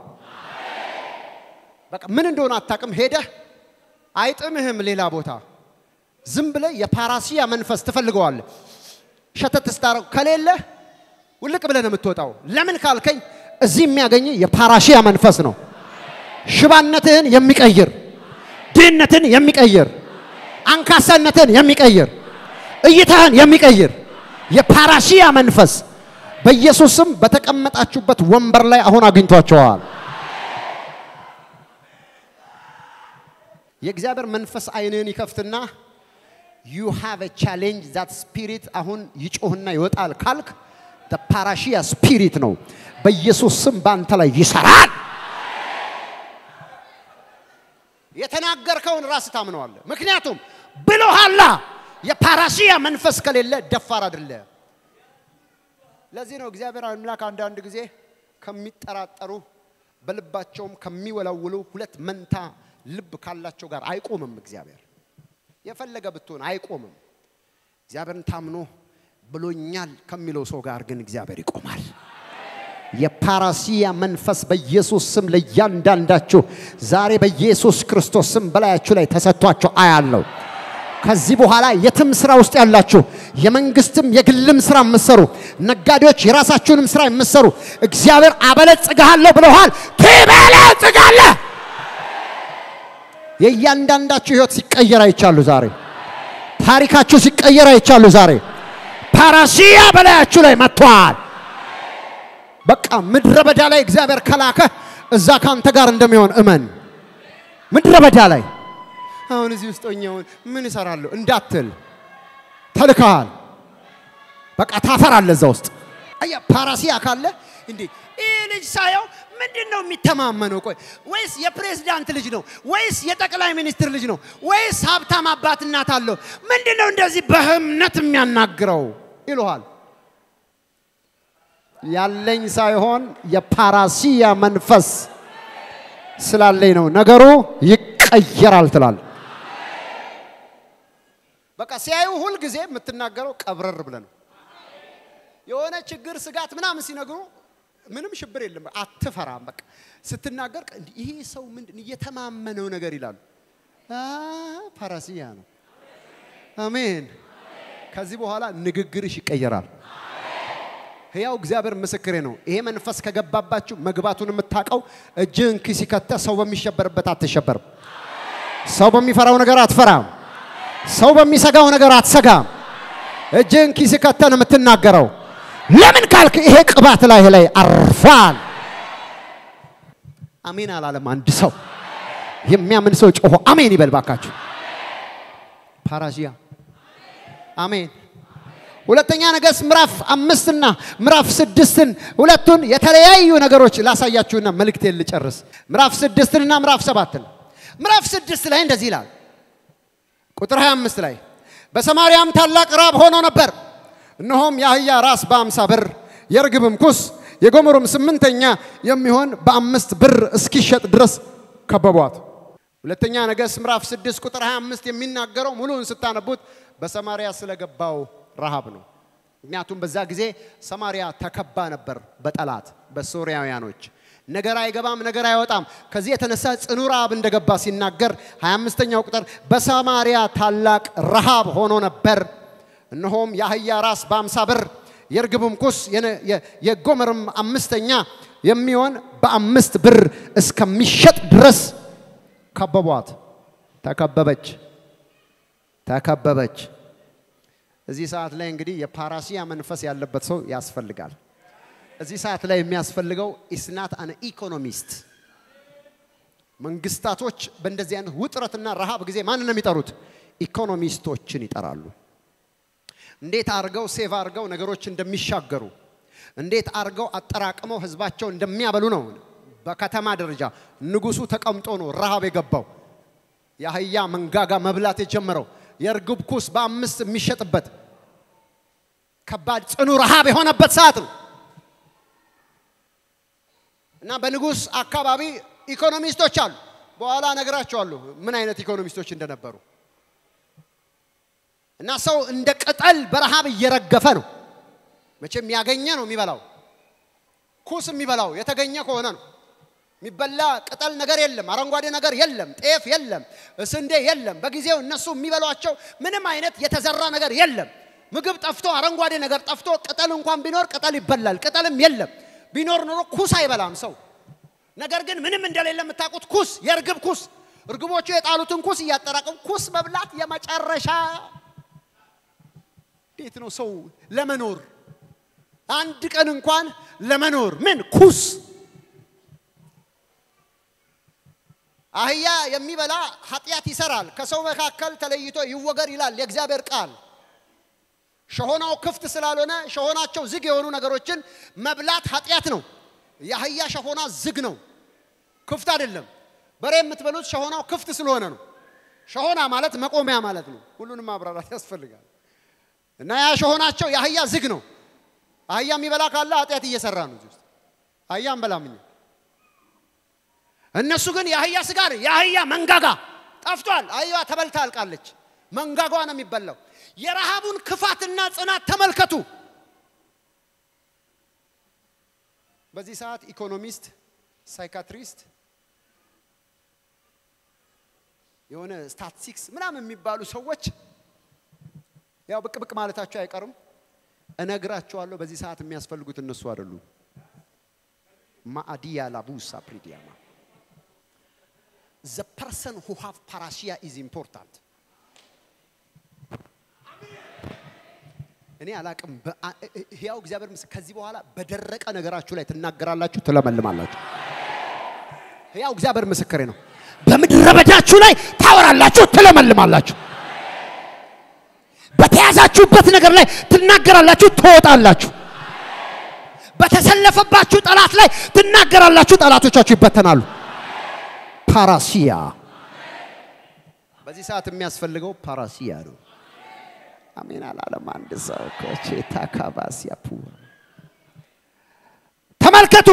በቃ ምን እንደሆነ አታውቅም። ሄደህ አይጥምህም። ሌላ ቦታ ዝም ብለህ የፓራሲያ መንፈስ ትፈልገዋለህ። ሸተት ስታረው ከሌለ ውልቅ ብለህ ነው የምትወጣው። ለምን ካልከኝ እዚህ የሚያገኝ የፓራሲያ መንፈስ ነው። ሽባነትህን የሚቀይር ድህነትን የሚቀይር አንካሳነትን የሚቀይር እይታህን የሚቀይር የፓራሲያ መንፈስ በኢየሱስም በተቀመጣችሁበት ወንበር ላይ አሁን አግኝቷቸዋል። የእግዚአብሔር መንፈስ አይንህን ይከፍትና ዩ ሃቭ a ቻሌንጅ ዛት ስፒሪት አሁን ይጮህና ይወጣል ካልክ ፓራሺያ ስፒሪት ነው። በኢየሱስ ስም በአንተ ላይ ይሰራል። የተናገርከውን ራስ ታምነዋለህ። ምክንያቱም ብሎሃላ የፓራሲያ መንፈስ ከሌለ ደፋር አይደለ። ለዚህ ነው እግዚአብሔር አምላክ አንዳንድ ጊዜ ከሚጠራጠሩ በልባቸውም ከሚወላውሉ ሁለት መንታ ልብ ካላቸው ጋር አይቆምም። እግዚአብሔር የፈለገ ብትሆን አይቆምም። እግዚአብሔርን ታምኖ ብሎኛል ከሚለው ሰው ጋር ግን እግዚአብሔር ይቆማል። የፓራሲያ መንፈስ በኢየሱስ ስም ለእያንዳንዳችሁ ዛሬ በኢየሱስ ክርስቶስ ስም በላያችሁ ላይ ተሰጥቷችሁ አያለው። ከዚህ በኋላ የትም ስራ ውስጥ ያላችሁ የመንግስትም የግልም ስራ የምትሰሩ ነጋዴዎች፣ የራሳችሁንም ስራ የምትሰሩ እግዚአብሔር አበለጽግሃለሁ ብለዋል። ትበለጽጋለህ። የእያንዳንዳችሁ ህይወት ሲቀየር አይቻሉ ዛሬ። ታሪካችሁ ሲቀየር አይቻሉ ዛሬ። ፓራሲያ በላያችሁ ላይ መጥቷል። በቃ ምድረ በዳ ላይ እግዚአብሔር ከላከ እዛ ካንተ ጋር እንደሚሆን እመን። ምድረ በዳ ላይ አሁን እዚህ ውስጥ ሆኜውን ምን እሰራለሁ እንዳትል ተልከሃል። በቃ ታፈራለህ እዛ ውስጥ። አያ ፓራሲያ ካለ እንዴ ይህ ልጅ ሳየው ምንድን ነው የሚተማመነው? ቆይ ወይስ የፕሬዝዳንት ልጅ ነው? ወይስ የጠቅላይ ሚኒስትር ልጅ ነው? ወይስ ሀብታም አባት እናት አለው? ምንድን ነው እንደዚህ በእምነት የሚያናግረው ይሉሃል። ያለኝ ሳይሆን የፓራሲያ መንፈስ ስላለኝ ነው። ነገሩ ይቀየራል ትላል። በቃ ሲያዩ ሁል ጊዜ የምትናገረው ቀብረር ብለህ ነው። የሆነ ችግር፣ ስጋት ምናምን ሲነግሩ ምንም ሽብር የለም፣ አትፈራም። በቃ ስትናገር እንዲህ ይሄ ሰው ምንድን እየተማመነው ነገር ይላሉ። ፓራሲያ ነው። አሜን። ከዚህ በኋላ ንግግርሽ ይቀየራል። ሕያው እግዚአብሔር ምስክሬ ነው። ይሄ መንፈስ ከገባባችሁ መግባቱን የምታውቀው እጅህን ኪስ ከተህ ሰው በሚሸበርበት አትሸበርም። ሰው በሚፈራው ነገር አትፈራም። ሰው በሚሰጋው ነገር አትሰጋም። እጅህን ኪስ ከተህ ነው የምትናገረው። ለምን ካልክ ይሄ ቅባት ላይ ላይ አርፏል። አሜን አላለም አንድ ሰው። የሚያምን ሰው ጮሆ አሜን ይበል ባካችሁ። ፓራዚያ አሜን። ሁለተኛ ነገሥት ምዕራፍ አምስትና ምዕራፍ ስድስትን ሁለቱን የተለያዩ ነገሮች ላሳያችሁና መልእክቴን ልጨርስ። ምዕራፍ ስድስትንና ምዕራፍ ሰባትን ምዕራፍ ስድስት ላይ እንደዚህ ይላል ቁጥር 25 ላይ በሰማርያም ታላቅ ራብ ሆኖ ነበር። እነሆም የአህያ ራስ በአምሳ ብር የርግብም ኩስ የጎመሩም ስምንተኛ የሚሆን በአምስት ብር እስኪሸጥ ድረስ ከበቧት። ሁለተኛ ነገሥት ምዕራፍ 6 ቁጥር 25 የሚናገረው ሙሉውን ስታነቡት በሰማርያ ስለገባው ረሃብ ነው። ምክንያቱም በዛ ጊዜ ሰማርያ ተከባ ነበር በጠላት በሶርያውያኖች። ነገር አይገባም፣ ነገር አይወጣም። ከዚህ የተነሳ ጽኑ ረሃብ እንደገባ ሲናገር 25ኛው ቁጥር በሰማርያ ታላቅ ረሃብ ሆኖ ነበር። እነሆም የአህያ ራስ በአምሳ ብር የርግብም ኩስ የጎመርም አምስተኛ የሚሆን በአምስት ብር እስከሚሸጥ ድረስ ከበቧት። ተከበበች፣ ተከበበች። እዚህ ሰዓት ላይ እንግዲህ የፓራሲያ መንፈስ ያለበት ሰው ያስፈልጋል። እዚህ ሰዓት ላይ የሚያስፈልገው ኢስናት አን ኢኮኖሚስት። መንግስታቶች በእንደዚህ አይነት ውጥረትና ረሃብ ጊዜ ማንን ነው የሚጠሩት? ኢኮኖሚስቶችን ይጠራሉ። እንዴት አድርገው ሴቭ አድርገው ነገሮች እንደሚሻገሩ እንዴት አድርገው አጠራቅመው ህዝባቸው እንደሚያበሉ ነው። በከተማ ደረጃ ንጉሱ ተቀምጦ ነው ረሃብ የገባው የአህያ መንጋጋ መብላት የጀመረው የእርግብ ኩስ በአምስት የሚሸጥበት ከባድ ጽኑ ረሃብ የሆነበት ሰዓት ነው እና በንጉስ አካባቢ ኢኮኖሚስቶች አሉ። በኋላ እነግራቸዋለሁ ምን አይነት ኢኮኖሚስቶች እንደነበሩ እና ሰው እንደ ቅጠል በረሃብ እየረገፈ ነው። መቼም ያገኘ ነው የሚበላው። ኩስ የሚበላው የተገኘ ከሆነ ነው። የሚበላ ቅጠል ነገር የለም፣ አረንጓዴ ነገር የለም፣ ጤፍ የለም፣ ስንዴ የለም። በጊዜው እነሱ የሚበሏቸው ምንም አይነት የተዘራ ነገር የለም። ምግብ ጠፍቶ አረንጓዴ ነገር ጠፍቶ ቅጠል እንኳን ቢኖር ቅጠል ይበላል። ቅጠልም የለም። ቢኖር ኖሮ ኩስ አይበላም ሰው። ነገር ግን ምንም እንደሌለ የምታውቁት ኩስ፣ የእርግብ ኩስ፣ እርግቦቹ የጣሉትን ኩስ እያጠራቀሙ ኩስ መብላት የመጨረሻ እንዴት ነው ሰው ለመኖር አንድ ቀን እንኳን ለመኖር ምን ኩስ አህያ የሚበላ ኃጢአት ይሰራል፣ ከሰው መካከል ተለይቶ ይወገር ይላል የእግዚአብሔር ቃል። ሸሆናው ክፍት ስላልሆነ ሸሆናቸው ዝግ የሆኑ ነገሮችን መብላት ኃጢአት ነው። የአህያ ሸሆና ዝግ ነው፣ ክፍት አይደለም። በሬ የምትበሉት ሸሆናው ክፍት ስለሆነ ነው። ሸሆና ማለት መቆሚያ ማለት ነው። ሁሉንም ማብራራት ያስፈልጋል። እና ያ ሸሆናቸው የአህያ ዝግ ነው። አህያ የሚበላ ካለ ኃጢአት እየሰራ ነው። እዚህ ውስጥ አህያ እንበላም እኛ። እነሱ ግን የአህያ ስጋ ነው። የአህያ መንጋጋ ጠፍቷል። አህያዋ ተበልታ አልቃለች። መንጋጓ ነው የሚበላው። የረሃቡን ክፋትና ጽናት ተመልከቱ። በዚህ ሰዓት ኢኮኖሚስት፣ ሳይካትሪስት፣ የሆነ ስታቲስቲክስ ምናምን የሚባሉ ሰዎች ያው ብቅ ብቅ ማለታቸው አይቀርም። እነግራቸዋለሁ። በዚህ ሰዓት የሚያስፈልጉት እነሱ አይደሉም። ማአዲያ ላቡሳ ፕሪዲያማ the person who have parasia is important እኔ አላቅም ህያው እግዚአብሔር ምስ ከዚህ በኋላ በደረቀ ነገራችሁ ላይ ትናገራላችሁ ትለመልማላችሁ ህያው እግዚአብሔር ምስክሬ ነው በምድረ በዳችሁ ላይ ታወራላችሁ ትለመልማላችሁ በተያዛችሁበት ነገር ላይ ትናገራላችሁ ትወጣላችሁ በተሰለፈባችሁ ጠላት ላይ ትናገራላችሁ፣ ጠላቶቻችሁ ይበተናሉ። ፓራሲያ በዚህ ሰዓት የሚያስፈልገው ፓራሲያ ነው። አሜን አላለም አንድ ሰው ኮቼታ ካባሲያ ፑ ተመልከቱ።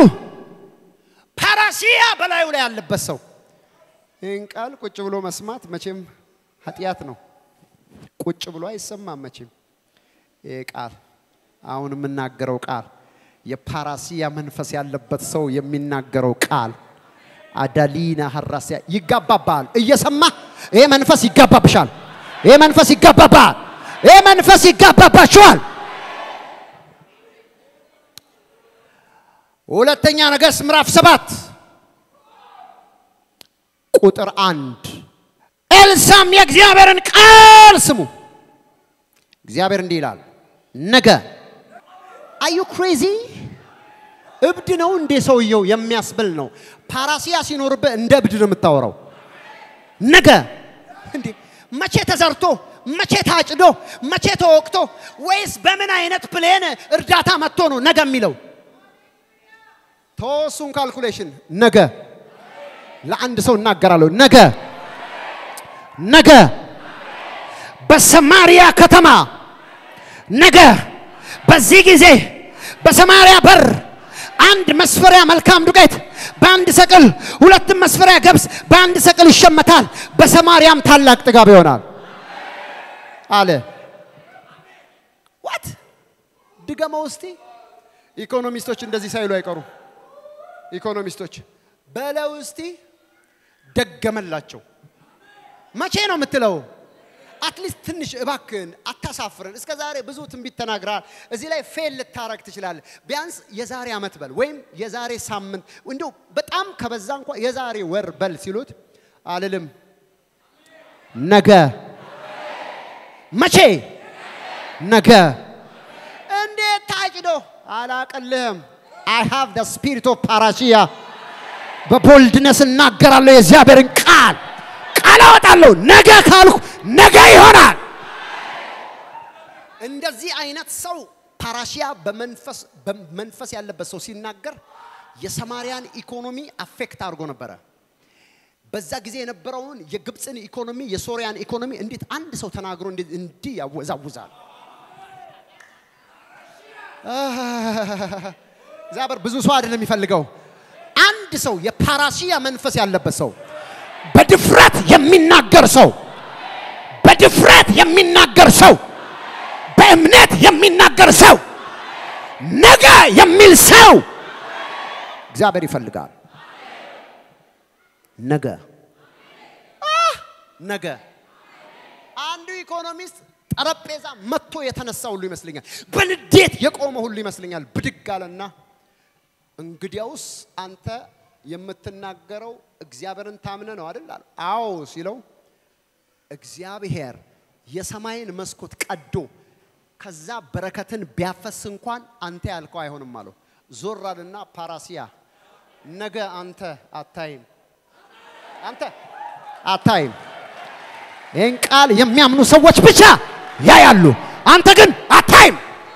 ፓራሲያ በላዩ ላይ ያለበት ሰው ይህን ቃል ቁጭ ብሎ መስማት መቼም ኃጢአት ነው። ቁጭ ብሎ አይሰማም መቼም። ይህ ቃል አሁን የምናገረው ቃል የፓራሲያ መንፈስ ያለበት ሰው የሚናገረው ቃል አዳሊና ሀራሲያ ይጋባባል። እየሰማ ይሄ መንፈስ ይጋባብሻል። ይሄ መንፈስ ይጋባባል። ይሄ መንፈስ ይጋባባችኋል። ሁለተኛ ነገሥት ምዕራፍ ሰባት ቁጥር አንድ ኤልሳም የእግዚአብሔርን ቃል ስሙ። እግዚአብሔር እንዲህ ይላል፣ ነገ አዩ ክሬዚ እብድ ነው እንዴ ሰውየው የሚያስብል ነው። ፓራሲያ ሲኖርብህ እንደ እብድ ነው የምታወራው። ነገ እንዴ መቼ ተዘርቶ መቼ ታጭዶ መቼ ተወቅቶ ወይስ በምን አይነት ፕሌን እርዳታ መጥቶ ነው ነገ የሚለው? ተወሱን ካልኩሌሽን ነገ ለአንድ ሰው እናገራለሁ። ነገ ነገ በሰማሪያ ከተማ ነገ በዚህ ጊዜ በሰማሪያ በር አንድ መስፈሪያ መልካም ዱቄት በአንድ ሰቅል፣ ሁለትም መስፈሪያ ገብስ በአንድ ሰቅል ይሸመታል። በሰማርያም ታላቅ ጥጋብ ይሆናል አለ። ዋት ድገመው እስቲ። ኢኮኖሚስቶች እንደዚህ ሳይሉ አይቀሩም። ኢኮኖሚስቶች በለው እስቲ ደገመላቸው። መቼ ነው የምትለው? አትሊስት ትንሽ እባክህን አታሳፍረን። እስከ ዛሬ ብዙ ትንቢት ተናግረሃል። እዚህ ላይ ፌል ልታረግ ትችላለህ። ቢያንስ የዛሬ ዓመት በል ወይም የዛሬ ሳምንት እንዲሁ በጣም ከበዛ እንኳ የዛሬ ወር በል ሲሉት አልልም። ነገ መቼ? ነገ እንዴት ታጭዶ አላቀልህም። አይ ሃቭ ደ ስፒሪት ኦፍ ፓራሲያ በቦልድነስ እናገራለሁ የእግዚአብሔርን ቃል ቃል አወጣለሁ። ነገ ካልኩ ነገ ይሆናል። እንደዚህ አይነት ሰው ፓራሲያ በመንፈስ በመንፈስ ያለበት ሰው ሲናገር የሰማርያን ኢኮኖሚ አፌክት አድርጎ ነበረ። በዛ ጊዜ የነበረውን የግብፅን ኢኮኖሚ፣ የሶሪያን ኢኮኖሚ እንዴት አንድ ሰው ተናግሮ እንዲህ ያወዛውዛል። እግዚአብሔር ብዙ ሰው አይደለም የሚፈልገው፣ አንድ ሰው የፓራሲያ መንፈስ ያለበት ሰው በድፍረት የሚናገር ሰው በድፍረት የሚናገር ሰው በእምነት የሚናገር ሰው ነገ የሚል ሰው እግዚአብሔር ይፈልጋል። ነገ ነገ አንዱ ኢኮኖሚስት ጠረጴዛ መጥቶ የተነሳ ሁሉ ይመስለኛል። በንዴት የቆመ ሁሉ ይመስለኛል። ብድግ አለና እንግዲያውስ አንተ የምትናገረው እግዚአብሔርን ታምነ ነው አይደል? አለ። አዎ ሲለው እግዚአብሔር የሰማይን መስኮት ቀዶ ከዛ በረከትን ቢያፈስ እንኳን አንተ ያልከው አይሆንም አለው። ዞር አለና ፓራሲያ ነገ አንተ አታይም፣ አንተ አታይም። ይህን ቃል የሚያምኑ ሰዎች ብቻ ያያሉ፣ አንተ ግን አታይም።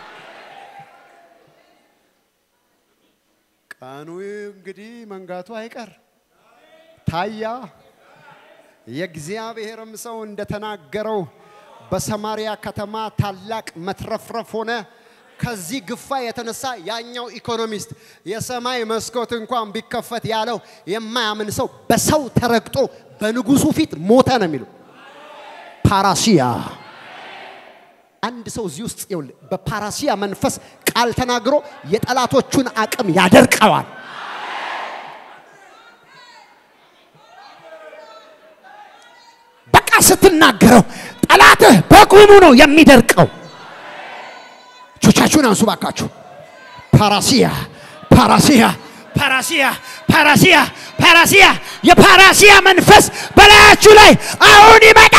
ቀኑ እንግዲህ መንጋቱ አይቀር ታያ። የእግዚአብሔርም ሰው እንደተናገረው በሰማሪያ ከተማ ታላቅ መትረፍረፍ ሆነ። ከዚህ ግፋ የተነሳ ያኛው ኢኮኖሚስት የሰማይ መስኮት እንኳን ቢከፈት ያለው የማያምን ሰው በሰው ተረግጦ በንጉሱ ፊት ሞተ ነው የሚሉ ፓራሲያ አንድ ሰው እዚህ ውስጥ ይኸውልህ በፓራሲያ መንፈስ ቃል ተናግሮ የጠላቶቹን አቅም ያደርቀዋል። በቃ ስትናገረው ጠላትህ በቁሙ ነው የሚደርቀው። እጆቻችሁን አንሱ ባካችሁ። ፓራሲያ ፓራሲያ ፓራሲያ ፓራሲያ ፓራሲያ የፓራሲያ መንፈስ በላያችሁ ላይ አሁን ይመጣ።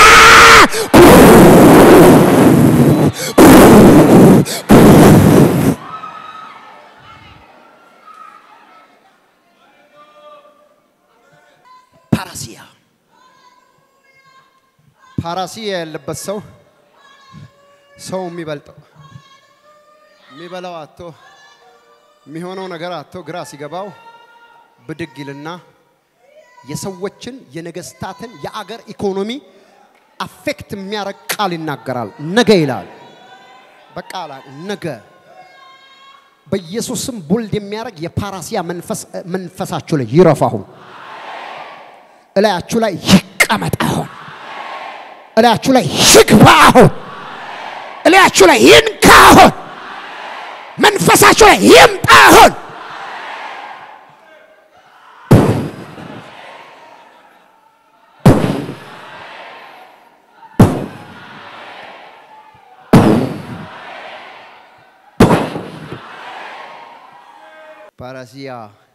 ፓራሲያ ፓራሲያ ያለበት ሰው ሰው የሚበልጠው የሚበላው አቶ የሚሆነው ነገር አቶ ግራ ሲገባው ብድግ ይልና የሰዎችን የነገስታትን የአገር ኢኮኖሚ አፌክት የሚያረግ ቃል ይናገራል። ነገ ይላል። በቃ አላ ነገ በኢየሱስም ቦልድ የሚያደርግ የፓራሲያ መንፈስ መንፈሳችሁ ላይ ይረፍ። አሁን እላያችሁ ላይ ይቀመጥ። አሁን እላያችሁ ላይ ይግባ። አሁን እላያችሁ ላይ ይንካ። አሁን መንፈሳችሁ ላይ ይምጣ። አሁን ፓራሲያ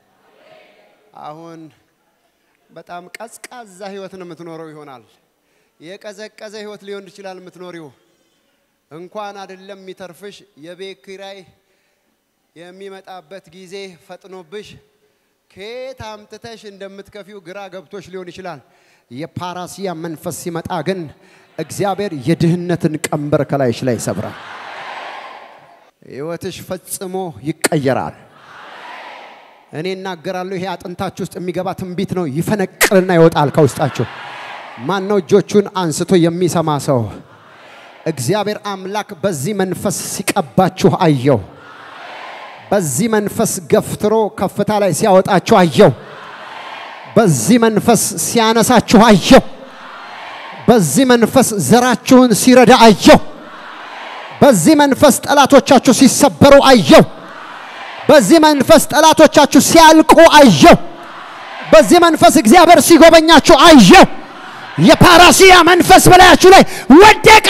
አሁን በጣም ቀዝቃዛ ህይወት ነው የምትኖረው ይሆናል። የቀዘቀዘ ህይወት ሊሆን ይችላል የምትኖሪው። እንኳን አይደለም የሚተርፍሽ የቤት ኪራይ የሚመጣበት ጊዜ ፈጥኖብሽ ከየት አምጥተሽ እንደምትከፊው ግራ ገብቶሽ ሊሆን ይችላል። የፓራሲያ መንፈስ ሲመጣ ግን እግዚአብሔር የድህነትን ቀንበር ከላይሽ ላይ ይሰብራል። ህይወትሽ ፈጽሞ ይቀየራል። እኔ እናገራለሁ። ይሄ አጥንታችሁ ውስጥ የሚገባ ትንቢት ነው። ይፈነቅልና ይወጣል ከውስጣችሁ። ማን ነው እጆቹን አንስቶ የሚሰማ ሰው? እግዚአብሔር አምላክ በዚህ መንፈስ ሲቀባችሁ አየው። በዚህ መንፈስ ገፍትሮ ከፍታ ላይ ሲያወጣችሁ አየው። በዚህ መንፈስ ሲያነሳችሁ አየው። በዚህ መንፈስ ዘራችሁን ሲረዳ አየው። በዚህ መንፈስ ጠላቶቻችሁ ሲሰበሩ አየው። በዚህ መንፈስ ጠላቶቻችሁ ሲያልቁ አየው። በዚህ መንፈስ እግዚአብሔር ሲጎበኛችሁ አየው። የፓራሲያ መንፈስ በላያችሁ ላይ ወደቀ።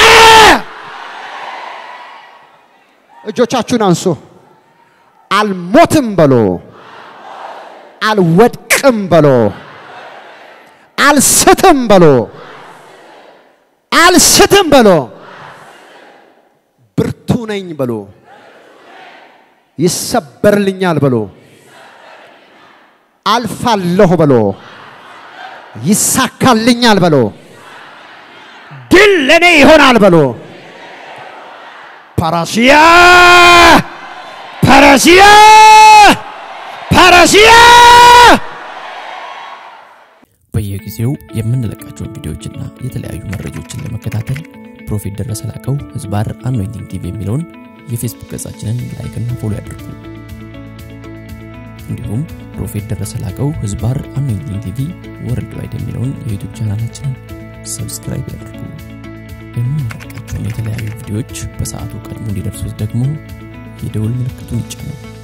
እጆቻችሁን አንሱ። አልሞትም በሎ፣ አልወድቅም በሎ፣ አልስትም በሎ፣ አልስትም በሎ፣ ብርቱ ነኝ በሎ ይሰበርልኛል ብሎ አልፋለሁ ብሎ ይሳካልኛል ብሎ ድል ለኔ ይሆናል ብሎ ፓራሲያ ፓራሲያ ፓራሲያ በየጊዜው የምንለቃቸውን ቪዲዮዎችና የተለያዩ መረጃዎችን ለመከታተል ፕሮፌት ደረሰ ላቀው ህዝባር አኖይንቲንግ ቲቪ የሚለውን የፌስቡክ ገጻችንን ላይክና ፎሎ ያድርጉ። እንዲሁም ፕሮፌት ደረሰ ላቀው ህዝባር አኖይንቲንግ ቲቪ ወርልድ ዋይድ የሚለውን የዩቱብ ቻናላችንን ሰብስክራይብ ያድርጉ። የምንለቃቸውን የተለያዩ ቪዲዮዎች በሰዓቱ ቀድሞ እንዲደርሱት ደግሞ የደውል ምልክቱን ይጫኑ።